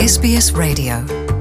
SBS Radio.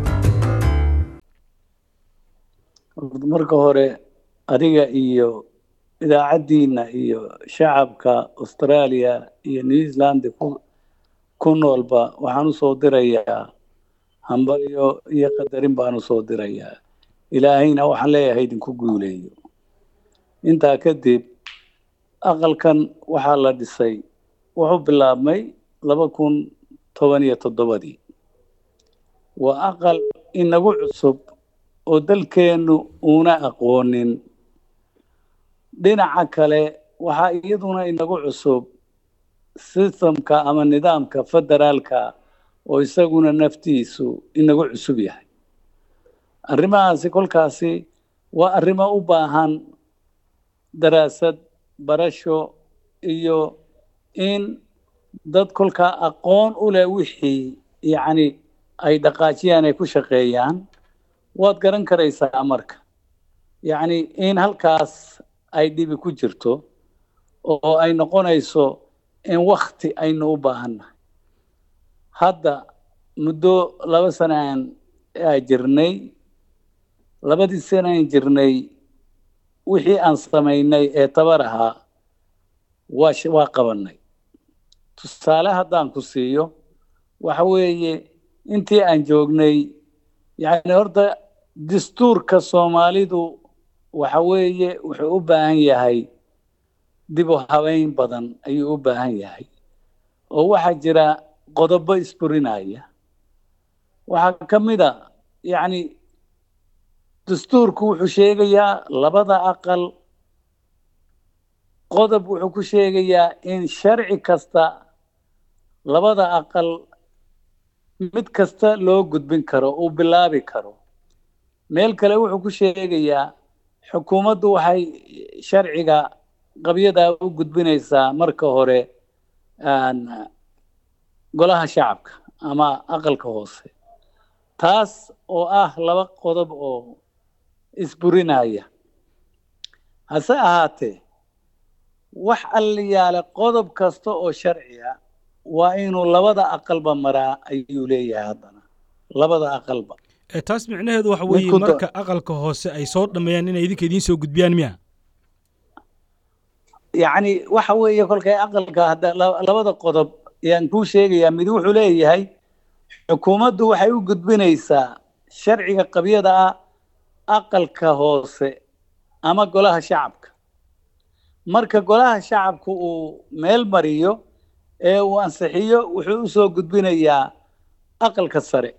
marka hore adiga iyo idaacaddiina iyo shacabka australia iyo new zealand ku ku noolba waxaan usoo dirayaa hambalyo iyo qadarin baan usoo dirayaa ilaahayna waxaan leeyahay idinku guuleeyo intaa kadib aqalkan waxaa la dhisay wuxuu bilaabmay laba kun toban iyo toddobadii waa aqal inagu cusub oo dalkeennu uuna aqoonin dhinaca kale waxaa iyaduna inagu cusub systemka ama nidaamka federaalka oo isaguna naftiisu inagu cusub yahay arrimahaasi kolkaasi waa arrimo u baahan daraasad barasho iyo in dad kolkaa aqoon u leh wixii yacni ay dhaqaajiyaan ay ku shaqeeyaan waad garan karaysaa marka yacni in halkaas ay dhibi ku jirto oo ay noqonayso in wakti aynu u baahannahay hadda muddo laba sanaan aa jirnay labadii sanaan jirnay wixii aan samaynay ee tabar ahaa waa waa qabanay tusaale haddaan ku siiyo waxa weeye intii aan joognay yacni horta dastuurka soomaalidu waxa weeye wuxuu u baahan yahay dib u habeyn badan ayuu u baahan yahay oo waxaa jira qodobo isburinaya waxaa ka mid a yacni dastuurku wuxuu sheegayaa labada aqal qodob wuxuu ku sheegayaa in sharci kasta labada aqal mid kasta loo gudbin karo uu bilaabi karo meel kale wuxuu ku sheegayaa xukuumaddu waxay sharciga qabyadaa u gudbinaysaa marka hore golaha shacabka ama aqalka hoose taas oo ah laba qodob oo isburinaya hase ahaatee wax alliyaale qodob kasta oo sharci ah waa inuu labada aqalba maraa ayuu leeyahay haddana labada aqalba taas micnaheedu waxa weeye marka aqalka hoose ay soo dhammeeyaan inay idinka idiin soo gudbiyaan miya yacni waxa weeye kolkay aqalka hadda labada qodob ayaan kuu sheegayaa mid wuxuu leeyahay xukuumaddu waxay u gudbinaysaa sharciga qabyada ah aqalka hoose ama golaha shacabka marka golaha shacabka uu meel mariyo ee uu ansixiyo wuxuu u soo gudbinayaa aqalka sare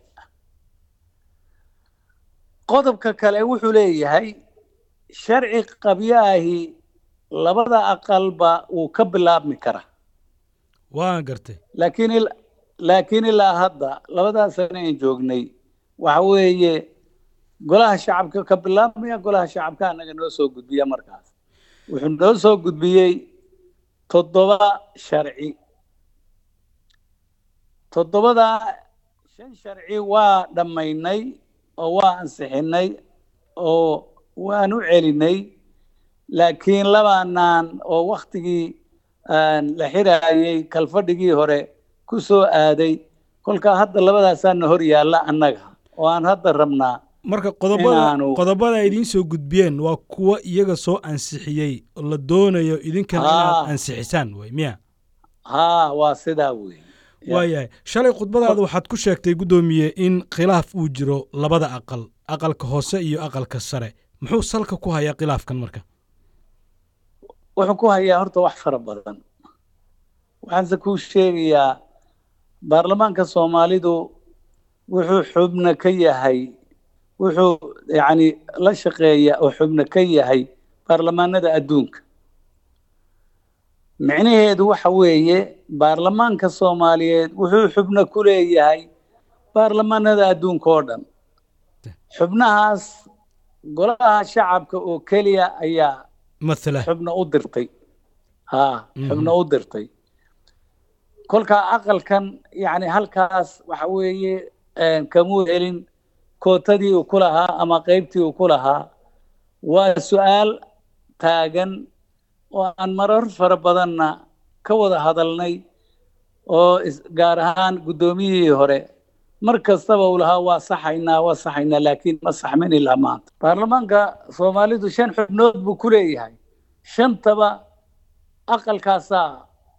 qodobka kale wuxuu leeyahay sharci qabyaahi labada aqalba wuu ka bilaabmi karaa waan gartay laakiin laakiin ilaa hadda labadaa sane aan joognay waxa weeye golaha shacabka ka bilaabmaya golaha shacabka annaga noo soo gudbiya markaas wuxuu noo soo gudbiyey toddoba sharci toddobadaa shan sharci waa dhammaynay oo waa ansixinay oo waan u celinay laakiin labaanaan oo waktigii la xiraayey kalfadhigii hore ku soo aaday kolkaa hadda labadaasaana hor yaalla annaga oo aan hadda rabnaa marka qodobada qodobada ay idiin soo gudbiyeen waa kuwa iyaga soo ansixiyey oo la doonayo idinkana inaad ansixisaan way miya haa waa sidaa wey waayahay shalay khudbadaada waxaad ku sheegtay guddoomiye in khilaaf uu jiro labada aqal aqalka hoose iyo aqalka sare muxuu salka ku hayaa khilaafkan marka wuxuu ku hayaa horta wax fara badan waxaanse kuu sheegayaa baarlamaanka soomaalidu wuxuu xubno ka yahay wuxuu yacni la shaqeeya oo xubno ka yahay baarlamaanada adduunka micnaheedu waxa weeye baarlamaanka soomaaliyeed wuxuu xubno ku leeyahay baarlamaanada adduunka oo dhan xubnahaas golaha shacabka oo keliya ayaa mathala xubno u dirtay haa xubno u dirtay kolkaa aqalkan yacni halkaas waxa weeye kamuu helin kootadii uu ku lahaa ama qaybtii uu ku lahaa waa su-aal taagan oo aan marar fara badanna ka wada hadalnay oo gaar ahaan guddoomiyihii hore mar kastaba uu lahaa waa saxaynaa waa saxaynaa laakiin ma saxmin ilaa maanta baarlamaanka soomaalidu shan xubnood buu ku leeyahay shantaba aqalkaasaa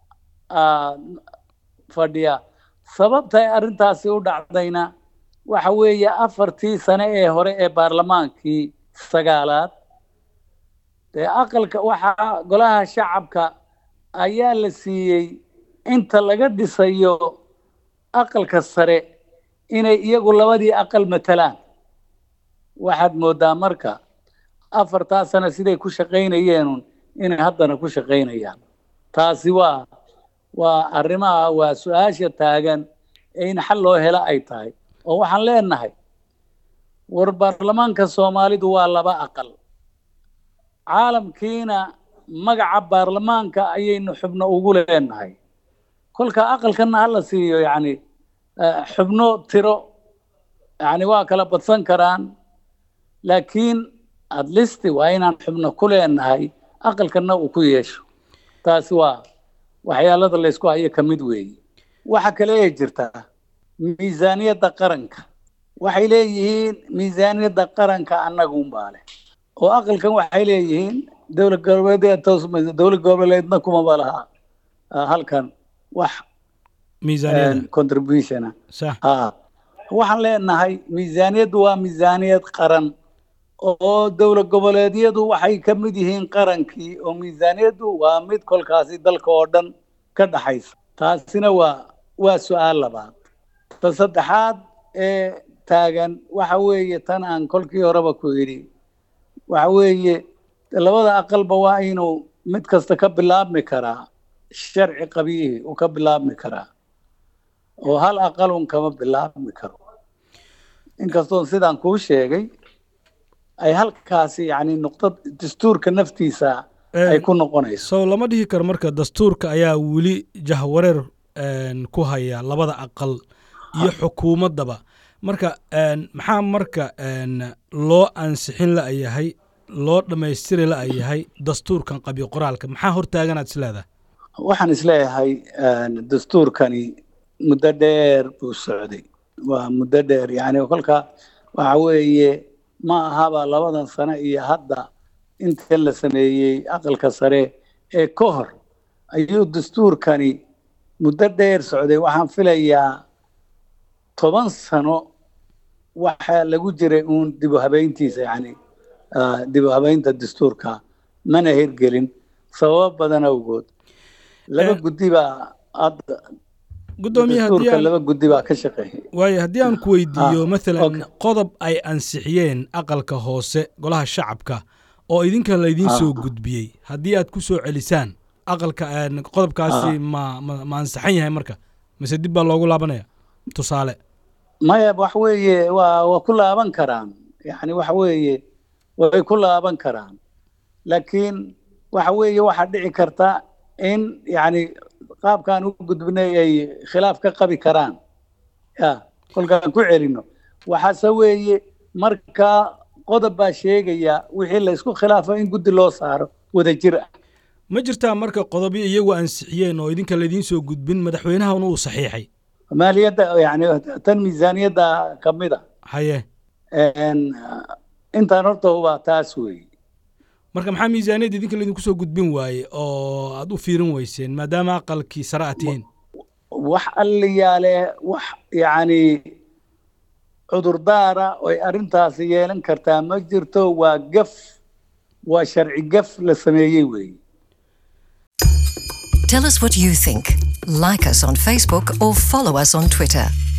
fadhiya sababta ay arrintaasi u dhacdayna waxa weeye afartii sane ee hore ee baarlamaankii sagaalaad dee aqalka waxaa golaha shacabka ayaa la siiyey inta laga dhisayo aqalka sare inay iyagu labadii aqal matalaan waxaad mooddaa marka afartaa sane siday ku shaqaynayeenun inay haddana ku shaqaynayaan taasi waa waa arrimaha waa su-aasha taagan ee in xal loo helo ay tahay oo waxaan leenahay war baarlamaanka soomaalidu waa laba aqal caalamkiina magaca baarlamaanka ayaynu xubno ugu leenahay kolka aqalkana hala siiyo yani xubno tiro yani waa kala badsan karaan laakiin adlisti waa inaan xubno ku leenahay aqalkana uu ku yeesho taasi waa waxyaalada laysku hayo ka mid weeye waxa kale ee jirtaa miisaaniyadda qaranka waxay leeyihiin miisaaniyadda qaranka annagunbaa leh oo aqalkan waxay leeyihiin dowlad goboleed dowlad goboleedna kumaba laha halkan wax contributiona waxaan leenahay miisaaniyaddu waa miisaaniyad qaran oo dowlad goboleedyadu waxay ka mid yihiin qarankii oo miisaaniyaddu waa mid kolkaasi dalka oo dhan ka dhaxaysa taasina waa waa su-aal labaad ta saddexaad ee taagan waxa weeye tan aan kolkii horeba ku yidhi waxa weeye labada aqalba waa inuu mid kasta ka bilaabmi karaa sharci qabiihi uu ka bilaabmi karaa oo hal aqalun kama bilaabmi karo inkastoon sidaan kuu sheegay ay halkaasi yani nuqdad dastuurka naftiisa ay ku noqonayso sow lama dhihi karo marka dastuurka ayaa weli jahwareer ku haya labada aqal iyo xukuumaddaba marka maxaa marka loo ansixin la'yahay loo dhammaystiri la'yahay dastuurkan qabyo qoraalka maxaa hortaaganaad isleedahay waxaan isleeyahay dastuurkani muddo dheer buu socday waa muddo dheer yani kolka waxa weeye ma ahaba labadan sano iyo hadda inta la sameeyey aqalka sare ee ka hor ayuu dastuurkani muddo dheer socday waxaan filayaa toban sano waxaa lagu jiray uun dib u habeyntiisa yani dib u habeynta dastuurka mana hirgelin sababo badan awgood laba guddi baa hadda dastuurka laba guddi baa ka shaqeeyay waayo haddii aan ku weydiiyo maalan qodob ay ansixiyeen aqalka hoose golaha shacabka oo idinka laydiin soo gudbiyey haddii aad ku soo celisaan aqalka qodobkaasi ma ma ma ansaxan yahay marka mise dib baa loogu laabanaya tusaale maya wax weeye waa waa ku laaban karaan yani waxa weeye way ku laaban karaan laakiin waxa weeye waxaa dhici karta in yani qaabkaan u gudbinay ay khilaaf ka qabi karaan ya kolkaan ku celino waxaase weeye markaa qodob baa sheegaya wixii laysku khilaafo in guddi loo saaro wada jir ah ma jirtaa marka qodobyo iyagu ansixiyeen oo idinka laydiin soo gudbin madaxweynahana uu saxiixay maaliyadda yani tan miisaaniyadda ka mid a haye intaan horta hubaa taas weeye marka maxaa miisaaniyadda idinka laydinku soo gudbin waaye oo aad u fiirin weyseen maadaama aqalkii sare aad tihiin wax alliyaale wax yacni cudurdaara oy arrintaasi yeelan kartaa ma jirto waa gaf waa sharci gaf la sameeyey weeye Tell us what you think. Like us on Facebook or follow us on Twitter.